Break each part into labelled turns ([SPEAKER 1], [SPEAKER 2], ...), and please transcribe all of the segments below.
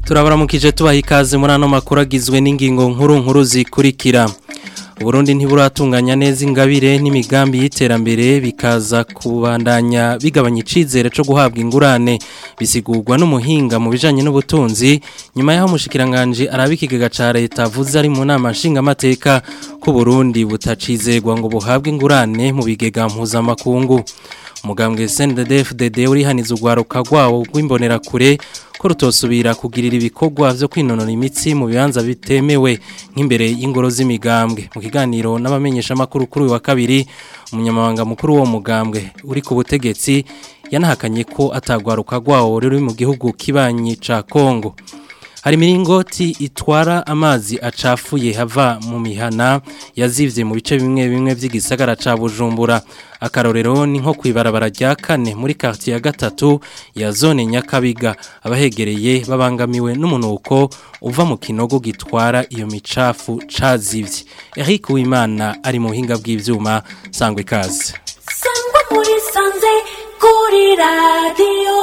[SPEAKER 1] turabaramukije tubaha ikaze muri ano makuru agizwe n'ingingo nkuru nkuru zikurikira Burundi ntiburatunganya neza ingabire n'imigambi y'iterambere bikaza kubandanya bigabanya icizere cyo guhabwa ingurane bisigurwa n'umuhinga mu bijanye n'ubutunzi nyuma yaho mushikiranganje arabikigega ca leta avuze ari mu nama nshingamateka ko Burundi butacizegwa ngo buhabwe ingurane mu bigega mpuzamakungu umugambwe CNDD-FDD urihaniza urwaruka rwawo rw'imbonerakure ko rutosubira kugirira ibikorwa vyo kwinonora imitsi mu bibanza bitemewe nk'imbere y'ingoro z'imigambwe mu kiganiro n'abamenyesha makuru kuri uyu wa kabiri umunyamabanga mukuru wo mugambwe uri ku butegetsi yanahakanye ko atagwaruka rwawo ruri mu gihugu kibanyi ca Kongo hari miringoti itwara amazi acafuye hava mu mihana yazivye mu bice bimwe bimwe vy'igisagara ca Bujumbura akarorero ni nko kwibarabara rya kane muri quartier ya gatatu ya zone Nyakabiga abahegereye babangamiwe n'umunuko uva mu kinogo gitwara iyo micafu cazivye Eric Uwimana ari mu buhinga bw'ivyuma sangwe kaze
[SPEAKER 2] sangwa muri sanze kuri radio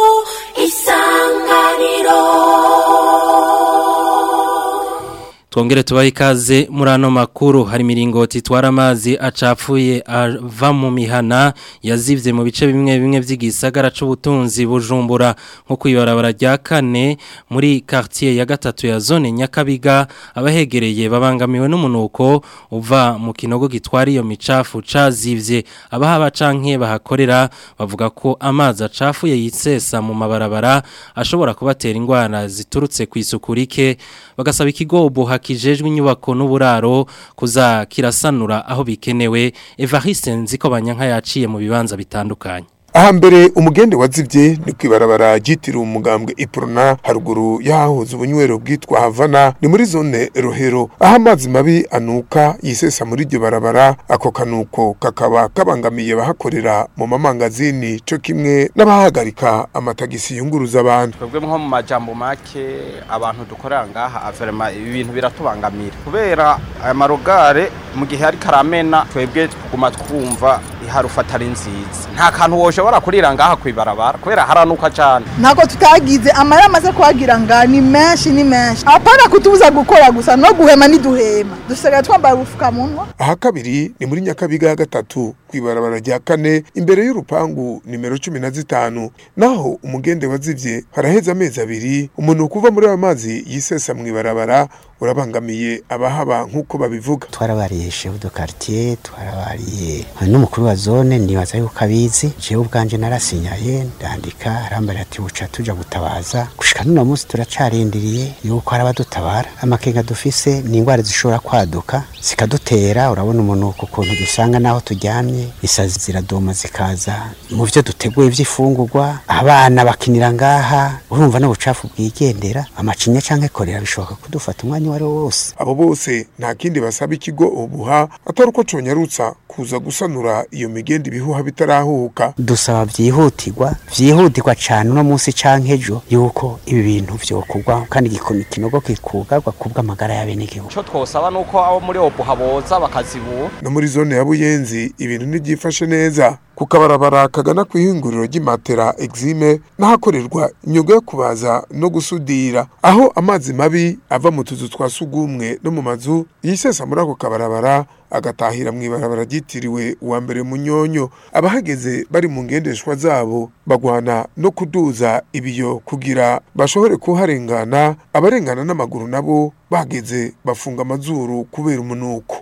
[SPEAKER 2] isanganiro
[SPEAKER 1] Twongere tubahe ikaze muri ano makuru hari miringoti itwara amazi acapfuye ava mu mihana yazivye mu bice bimwe bimwe vy'igisagara c'ubutunzi bujumbura nko kwibarabara rya kane muri quartier ya gatatu ya zone Nyakabiga abahegereye babangamiwe n'umunuko uva mu kinogo gitwara iyo micafu cazivye abahaba canke bahakorera bavuga ko amazi acafuye yitsesa mu mabarabara ashobora kubatera ingwara ziturutse kw'isuku rike bagasaba ikigobo hakijejwe inyubako n'uburaro kuza kirasanura aho bikenewe Evariste nziko banyanka yaciye mu bibanza bitandukanye
[SPEAKER 3] aha mbere umugende wazivye ni kwibarabara ryitiriwe umugambwe iprona haruguru yahahoze ubunywero bwitwa havana ni muri zone rohero aho amazi mabi anuka yisesa muri iryo barabara ako kanuko kakaba kabangamiye abahakorera mu mamangazini co kimwe n'abahagarika amatagisi yunguruza abantu
[SPEAKER 4] twebwe nko mu majambo make abantu dukorera ngaha averema ibi bintu biratubangamira kubera aya marogare mu gihe ariko aramena twebwe tuguma twumva iharufata ari nziza nta kantu woshobora kurira ngaha kwibarabara kubera haranuka cyane
[SPEAKER 5] ntabwo tutagize amara amaze kuhagira nga ni menshi ni menshi apana kutubuza gukora gusa no guhema ntiduhema dusigaye twambaye ubupfukamunwa
[SPEAKER 3] aha kabiri ni muri nyakabiga ya gatatu kwibarabara rya kane imbere y'urupangu nimero cumi na zitanu naho umugende wazivye haraheze amezi abiri umuntu kuva muri ayo mazi yisesa mu ibarabara urabangamiye abahaba nk'uko babivuga
[SPEAKER 6] twarabariye chef de quartier twarabariye n'umukuru wa zone nibaza yuko abizi jewe ubwanje narasinyaye ndandika arambara ati buca tuja gutabaza gushika none munsi turacarindiriye yuko hari abadutabara amakenga dufise ni ingwara zishobora kwaduka zikadutera urabona umunuko ukuntu dusanga naho turyamye isazi ziradoma zikaza mu vyo duteguye vy'ifungurwa abana bakinira ngaha urumva n'ubucafu bwigendera amacinya canke korera bishoboka kudufata umwanya wari wose
[SPEAKER 3] abo bose nta kindi basaba ikigo ubuha atari uko conyarutsa kuza gusanura iyo migende ibihuha bitarahuka
[SPEAKER 6] dusaba vyihutirwa vyihutirwa cane uno munsi canke ejo yuko ibi bintu vyokorwa kandi igikono kinogo kikugarwa kubw'amagara y'abenegihugu
[SPEAKER 4] ico twosaba nuko abo muri obuha boza bakazibura
[SPEAKER 3] no muri zone ya buyenzi ibintu ntibyifashe neza ku kabarabara kagana ku ihinguriro ry'imatera exime n'ahakorerwa imyuga yo kubaza no gusudira aho amazi mabi ava mu tuzu twa sugumwe no mu mazu yisesa muri ako kabarabara agatahira mu ibarabara ryitiriwe uwa mbere munyonyo abahageze bari mu ngendeshwa zabo bagwana no kuduza ibiyo kugira bashobore kuharengana abarengana n'amaguru nabo bageze bafunga amazuru kubera umunuko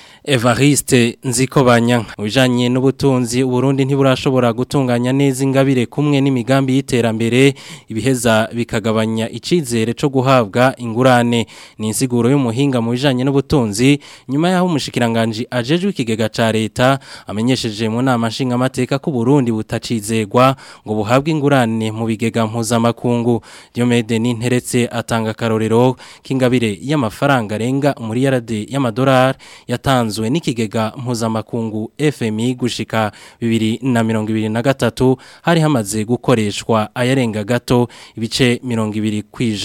[SPEAKER 1] Evariste nziko banyanka ujanye n'ubutunzi Burundi ntiburashobora gutunganya neza ingabire kumwe n'imigambi y'iterambere ibiheza bikagabanya icizere cyo guhabwa ingurane ni insiguro y'umuhinga mu bijanye n'ubutunzi nyuma yaho umushikiranganje ajejwe ikigega ca leta amenyesheje mu nama nshinga amateka ko Burundi butacizegwa ngo buhabwe ingurane mu bigega mpuzamakungu Diomede Ninteretse atanga karorero k'ingabire y'amafaranga arenga muri yarade y'amadolari yatanze yatanzwe n'ikigega mpuzamakungu FMI gushika 2023 hari hamaze gukoreshwa ayarenga gato ibice 20 kwijana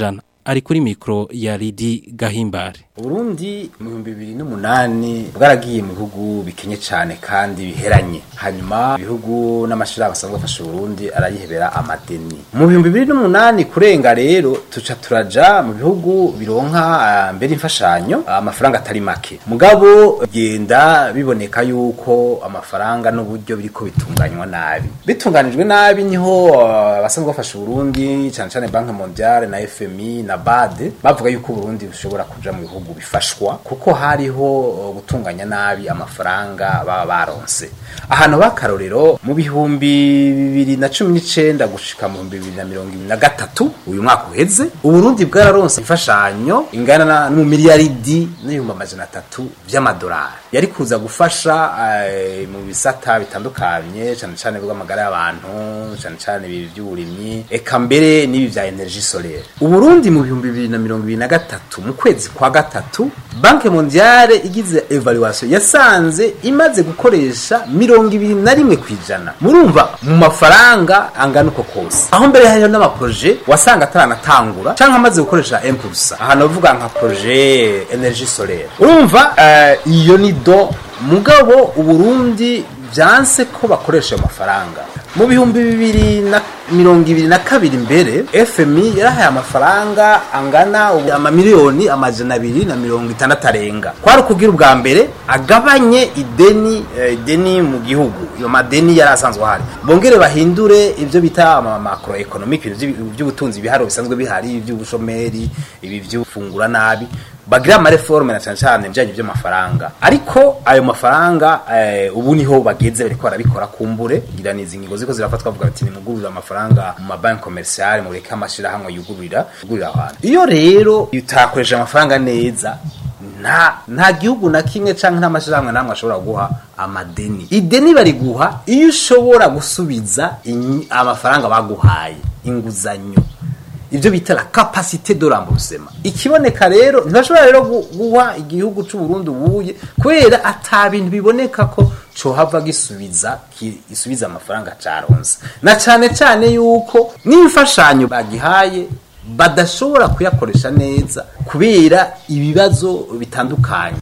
[SPEAKER 1] ari kuri mikro ya Lidi Gahimbare
[SPEAKER 7] Burundi mu bihumbi bibiri n'umunani bwaragiye mu bihugu bikenye cyane kandi biheranye hanyuma ibihugu n'amashirahamwe asanzwe afasha Burundi arayihebera amadeni mu bihumbi bibiri n'umunani kurenga rero tuca turaja mu bihugu bironka ah, mbere imfashanyo amafaranga atari make mugabo genda biboneka yuko amafaranga n'uburyo biriko bitunganywa nabi bitunganijwe nabi niho ah, abasanzwe bafasha Burundi cyane cyane Banque Mondiale na FMI na BAD bavuga yuko Burundi bushobora kuja mu bihugu bifashwa kuko hariho uh, gutunganya nabi amafaranga baba baronse ahantu bakarorero mu bihumbi bibiri na cumi n'icenda gushika mu bihumbi bibiri na mirongo ibiri na gatatu uyu mwaka uheze uburundi bwararonse imfashanyo ingana na- n'umumiliyaridi n'ibihumbi amajana atatu vy'amadolari yari kuza gufasha eh, mu bisata bitandukanye cane cane bw'amagara y'abantu cane cane ibi vy'uburimyi eka mbere n'ibi vya energie solaire uburundi mu bihumbi bibiri na mirongo ibiri na gatatu mu kwezi kwa gatatu banke mondiale igize evaluation yasanze imaze gukoresha mirongo ibiri na rimwe ku ijana murumva mu mafaranga angana uko kose aho mbere hariho n'amaproje wasanga ataranatangura canke amaze gukoresha impulsa ahantu bavuga nka proje energie solaire urumva eh, iyo ni do mugabo uburundi vyanse ko bakoresha ayo mafaranga mu bihumbi bibiri na mirongo ibiri na kabiri mbere fmi yarahaye amafaranga angana ubu amamiliyoni amajana abiri na mirongo itandatu arenga kwari ukubwira ubwa mbere agabanye ideni eh, ideni mu gihugu iyo madeni yari asanzwe ahari bongere bahindure ibyo bita macro economic ibintu vy'ibi- by'ubutunzi ibiharuro bisanzwe bihari iby'ubushomeri ibi by'ufungura nabi bagira amareforme na cyane cyane bijanye by'amafaranga ariko ayo mafaranga eh, ubu niho bageze bariko barabikora kumbure ngira nizi ngingo ziko zirafatwa bavuga ati nimugurira amafaranga mu mabanki commercial mureke amashirahamwe yugurira yugurira abantu iyo rero utakoresha amafaranga neza nta nta gihugu na kimwe canke nta mashirahamwe namwe ashobora guha amadeni ideni bariguha iyo ushobora gusubiza inyi- amafaranga baguhaye inguzanyo ibyo bita la capacité de remboursement ikiboneka rero ntibashobora rero gu- guha igihugu c'u Burundi ubuye kubera ata bintu biboneka ko cohava gisubiza ki- gisubiza amafaranga caronse na cane cane yuko n'imfashanyo bagihaye badashobora kuyakoresha neza kubera ibibazo bitandukanye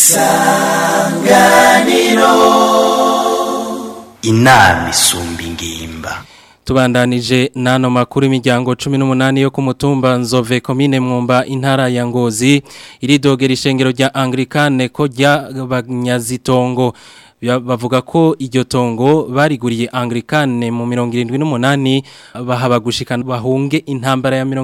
[SPEAKER 8] inama isumba ingimba
[SPEAKER 1] Tubandanije nano makuru imiryango 18 yo ku mutumba Nzove komine Mwumba intara ya Ngozi iridogera ishengero rya Anglikane ko rya banyazitongo Ya- bavuga ko iryo tongo bariguriye Anglikane mu 78 bahaba gushikana bahunge intambara ya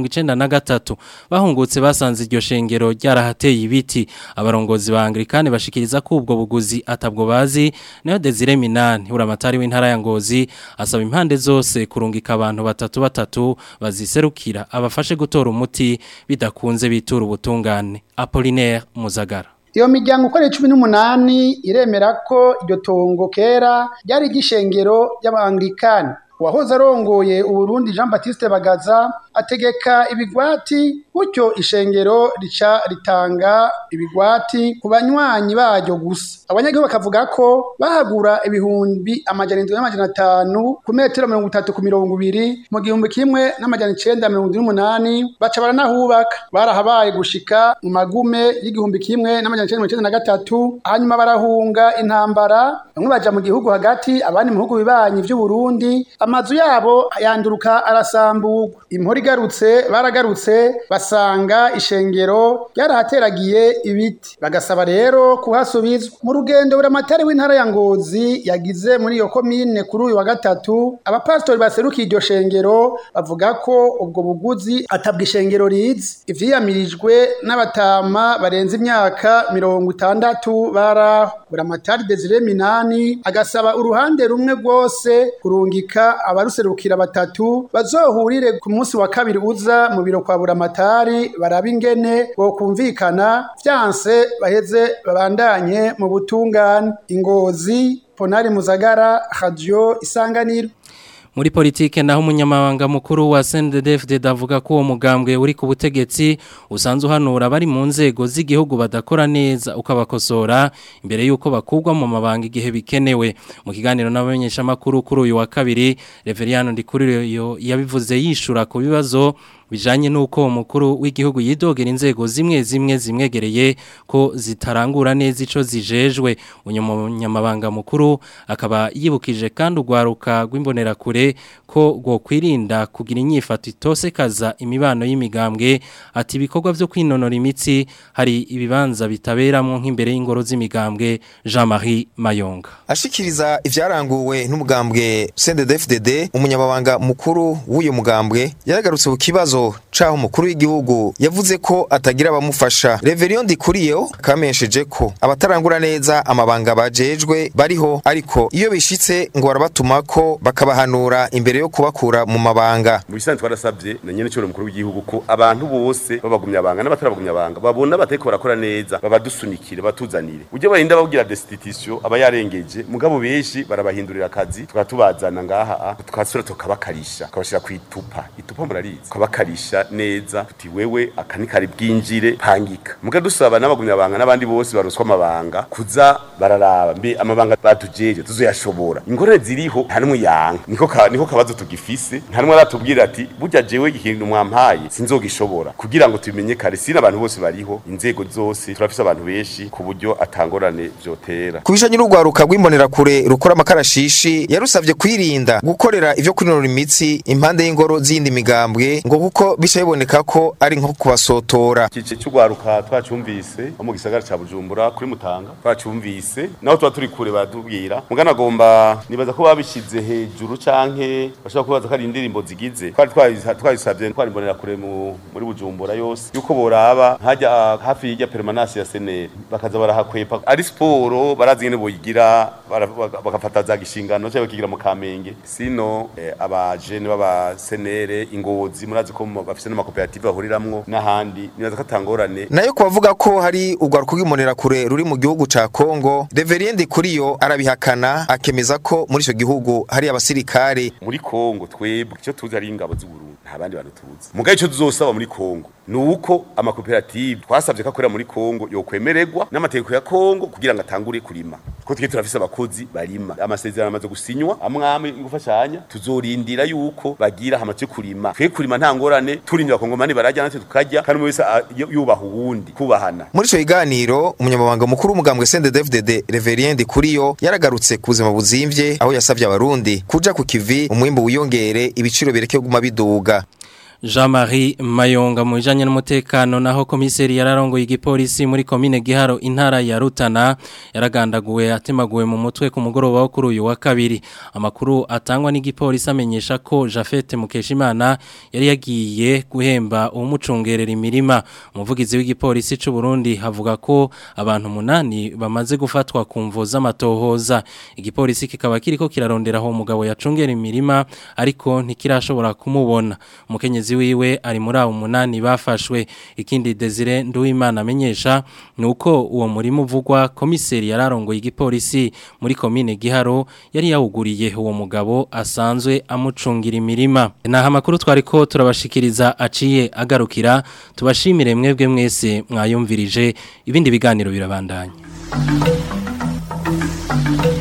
[SPEAKER 1] 93 bahungutse basanze iryo shengero ryarahateye ibiti abarongozi ba Anglikane bashikiriza ko ubwo buguzi atabwo bazi nayo Desire Minani uramatari w'intara ya Ngozi asaba impande zose kurungika abantu batatu batatu baziserukira abafashe gutora umuti bidakunze bitura ubutungane Apollinaire Muzagara
[SPEAKER 9] iyo miryango ukorera cumi n'umunani iremera ko iryo tongo kera ryari igishengero ry'abangilikani uwahoze arongoye uburundi jean batiste bagaza ategeka ibigwati gutyo ishengero rica ritanga ibigwati ku banywanyi baryo gusa abanyagihugu bakavuga ko bahagura ibihumbi amajana indwi n'amajana atanu ku metero mirongo itatu ku mirongo ibiri mu gihumbi kimwe n'amajana icenda mirongo indwi n'umunani baca baranahubaka barahabaye gushika mu magume y'igihumbi kimwe n'amajana icenda mirongo icenda na gatatu hanyuma barahunga intambara bamwe baja mu gihugu hagati abandi mu bihugu bibanyi vy'uburundi amazu yabo yanduruka arasamburwa impora igarutse baragarutse basanga ishengero ryarahateragiye ibiti bagasaba rero kuhasubizwa mu rugendo buramatari w'intara ya ngozi yagize muri iyo komine kuri uyu wa gatatu abapasitori baserukiye iryo shengero bavuga ko ubwo buguzi atabwa ishengero rizi ivyiyamirijwe n'abatama barenze imyaka mirongo itandatu baraho buramatari desire minani agasaba uruhande rumwe rwose kurungika abaruserukira batatu bazohurire ku munsi wa kabiri uza mu biro kwa buramatari baraba ingene bokumvikana vyanse baheze babandanye mu butungane ingozi ponari muzagara radio isanganiro
[SPEAKER 1] muri politike naho umunyamabanga mukuru wa CNDD-FDD avuga ko uwo mugambwe uri ku butegetsi usanzwe uhanura bari mu nzego z'igihugu badakora neza ukabakosora imbere y'uko bakugwa mu mabanga igihe bikenewe mu kiganiro n'abamenyesha makuru kuri uyu wa kabiri Reveriyano Ndikuriyo yabivuze yishura ku bibazo bijanye nuko umukuru w'igihugu yidogera inzego zimwe zimwe zimwegereye ko zitarangura neza ico zijejwe umunyamabanga mukuru akaba yibukije kandi ugwaruka rw'imbonerakure ko gwo kwirinda kugira inyifato itosekaza imibano y'imigambwe ati ibikorwa vyo kwinonora imitsi hari ibibanza bitaberamwo nk'imbere y'ingoro z'imigambwe Jean-Marie Mayonga
[SPEAKER 10] ashikiriza ivyaranguwe n'umugambwe CNDD-FDD umunyamabanga mukuru w'uyu mugambwe yaragarutse ku kibazo caho umukuru w'igihugu yavuze ko atagira abamufasha Reverion Dikuriyo kamenyesheje ko abatarangura neza amabanga bajejwe bariho ariko iyo bishitse ngo barabatuma ko bakabahanura imbere yo kubakura mu mabanga
[SPEAKER 11] mu bisanzwe twarasabye na nyene cyo mukuru w'igihugu ko abantu bose babagumya abanga n'abatarabagumya abanga babona bateko barakora neza babadusunikire batuzanire uje barinda babwira destitution aba yarengeje mugabo benshi barabahindurira akazi tukatubazana ngaha tukasura tukabakarisha tukabashira ku itupa itupa murarizi tukabakarisha neza tuti wewe akani kari bwinjire pangika muga dusaba n'abagumya abanga n'abandi bose baroswa amabanga kuza bararaba mbe amabanga batujeje tuzoyashobora ingorane ziriho nta numwe yanga niko ka, niko kabazo tugifise nta numwe aratubwira ati burya jewe ikintu mwampaye sinzogishobora kugira ngo tubimenye kare sina abantu bose bariho inzego zose turafise abantu benshi ku buryo atangorane vyotera
[SPEAKER 10] kubijanye n'urwaruka rw'imbonerakure rukora amakarashishi yarusavye kwirinda gukorera ivyo kwinonora imitsi impande y'ingoro z'iyindi migambwe ngo kuko bica biboneka ko ari nko kubasotora
[SPEAKER 11] ikice cy'urwaruka twacumvise mu gisagara ca Bujumbura kuri Mutanga twacumvise naho tuba turi kure baratubwira mugana agomba nibaza ko babishize hejuru canke bashobora kubaza ko ari indirimbo zigize twari twayisabye twari mbonera kure muri Bujumbura yose yuko boraba hajya hafi y'ijya permanence ya seneri bakaza barahakwepa ari siporo barazi ngene boyigira bagafata za gishingano cyangwa bakigira mu kamenge sino eh, abajene baba senere ingozi murazi ko bafise n'amakoperative bahuriramwo n'ahandi nibaza ko atangorane
[SPEAKER 10] nayo kubavuga ko hari urwaruka rw'imbonerakure ruri mu gihugu ca Kongo Reverend Kuriyo arabihakana akemeza ko muri ico gihugu hari abasirikare
[SPEAKER 11] muri Kongo twebwe icyo tuzi ari ingabo z'u Burundi nta bandi bantu tuzi mugaye ico tuzosaba muri Kongo nuko amakoperative twasabye ko akorera muri Kongo yokwemererwa n'amategeko ya Kongo kugira ngo atangure kurima ko twe turafise abakozi barima amasezerano amaze gusinywa amwame gufashanya tuzorindira yuko bagira hamaze kurima twe kurima nta ngorane turindira kongomani barajya natwe tukarya kandi wese yubaha uwundi kubahana
[SPEAKER 10] muri ico kiganiro umunyamabanga mukuru w'umugambwe CNDD-FDD Reverend Kuriyo yaragarutse ku buzima buzimvye aho yasavye abarundi kuja ku kivi umwimbu wiyongere ibiciro bireke kuguma biduga
[SPEAKER 1] Jean-Marie Mayonga mu bijanye n'umutekano naho komiseri yararongoye igipolisi muri komine Giharo intara ya Rutana yaragandaguwe atemaguwe mu mutwe ku mugoroba wo kuri uyu wa kabiri amakuru atangwa n'igipolisi amenyesha ko Jafete Mukeshimana yari yagiye guhemba umucungerera imirima umuvugizi w'igipolisi c'u Burundi havuga ko abantu munani bamaze gufatwa ku mvo z'amatohoza igipolisi kikaba kiriko kirarondera aho umugabo yacungera imirima ariko ntikirashobora kumubona umukenyezi wiwe ari muri abo munani bafashwe ikindi Desire Nduwimana amenyesha nuko uwo murimo uvugwa komiseri yararongoye igipolisi muri komine Giharo yari yawuguriye uwo mugabo asanzwe amucungira imirima naha amakuru twariko turabashikiriza aciye agarukira tubashimire mwebwe mwese mwayumvirije ibindi biganiro birabandanya